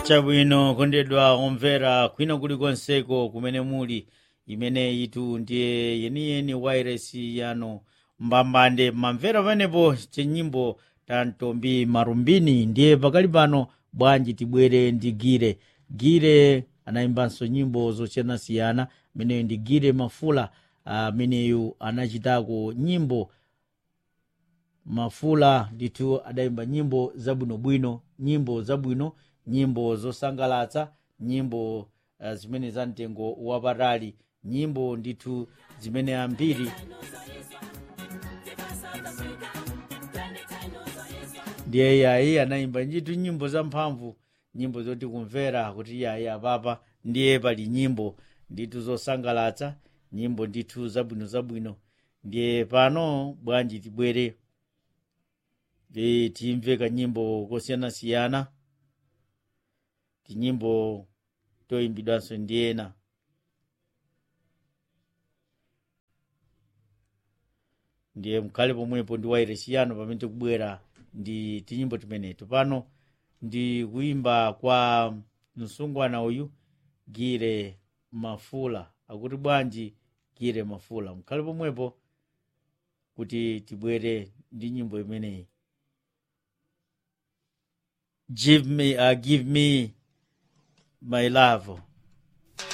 chabwino kondedwa omvera kwina kulikonseko kumene muli imene itu ndiye yeniyeni wairesi yano mbambande mamvera panepo chenyimbo ta ntombi marumbini ndiye pakali pano bwanji tibwere ndi gire gire anayimbanso nyimbo zosiyanasiyana ameneyo ndi gire mafula ameneyu anachitako nyimbo mafula ndithu adayimba nyimbo zabwinobwino nyimbo zabwino nyimbo zosangalatsa nyimbo uh, zimene za mtengo wapatali nyimbo ndithu zimene ambiri ndiye yayi anayimba ndithu nyimbo zamphamvu nyimbo zoti kumvera kuti yayi apapa ndiye pali nyimbo ndithu zosangalatsa nyimbo ndithu zabwino zabwino ndiye pano bwanji tibwere e, timve kanyimbo kosiyanasiyana tinyimbo toyimbidwanso ndi ena ndiye mkhale pomwepo ndi wairesi-yano pamene tikubwera ndi tinyimbo timeneto pano ndi kuyimba kwa msungwana uyu gire mafula akuti bwanji gire mafula mkhale pomwepo kuti tibwere ndi nyimbo imeneyi give me uh, give me my love